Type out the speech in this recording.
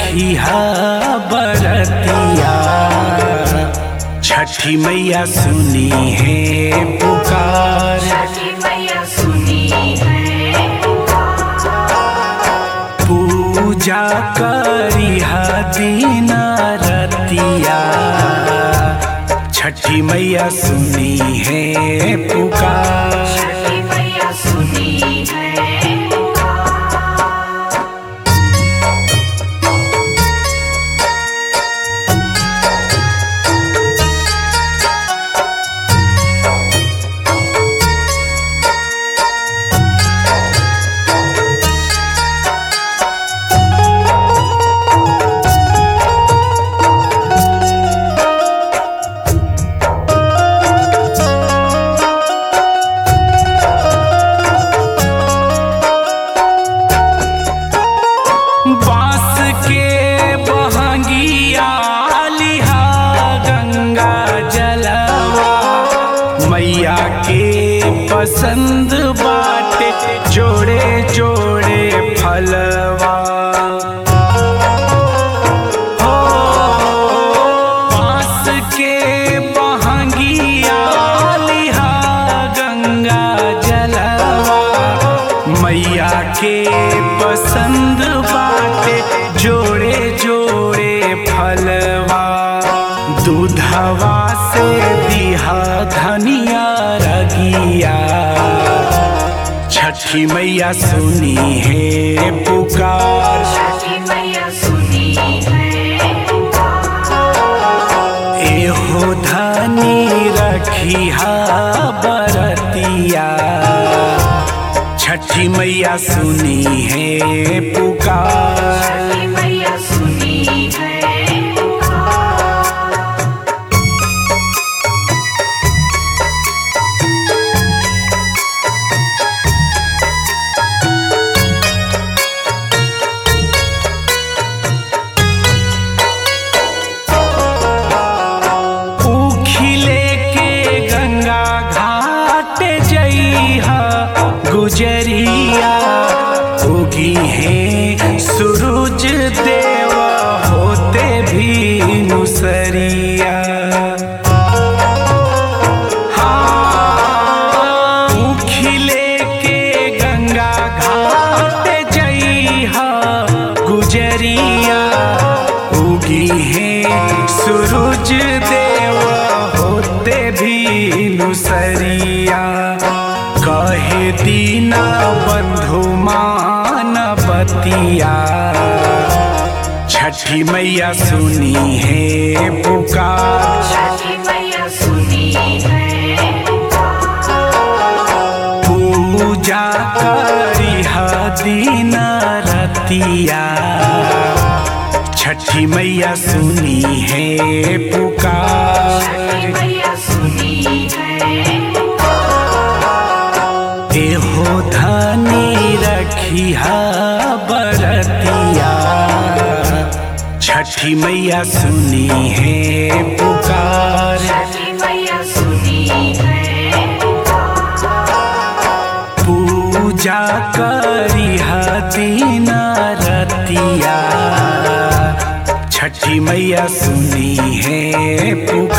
रखिया बरतिया छठी मैया सुनी है पुकार छठी मैया सुनी है पूजा करिहा दीन रतिया छठी मैया सुनी है पुकार छठी मैया सुनी है बांस के बहंगिया लिहा गंगा जलवा मैया के पसंद बाटे जोड़े जोड़े फलवा हो बांस के बहंगिया लिहा गंगा जलवा मैया के पसंद बाटे जोड़े जोड़े फलवा दूधवा से दिहा धनिया रगिया छठी मैया सुनी है पुकार छठी मैया सुनी है एहो धनी रखिया बरतिया छठी मैया सुनी है पुकार छठी मैया सुनी है उखिले के गंगा घाट जइहा गुजरिया उगी है सूरज देव होते भी नुसरिया हाँ, उखिले के गंगा घाट जइहा गुजरिया उगी है सूरज देव होते भी नुसरिया कहे दीना बंधु मान बतिया छठी मैया सुनी है पुकार छठी मैया सुनी है पूजा करिहा दीन रतिया छठी मैया सुनी है पुकार छठी मैया सुनी है एहो धनी रखिया बरतिया छठी मैया सुनी है पुकार छठी मैया सुनी है पूजा करिहा दीन रतिया छठी मैया सुनी है पुकार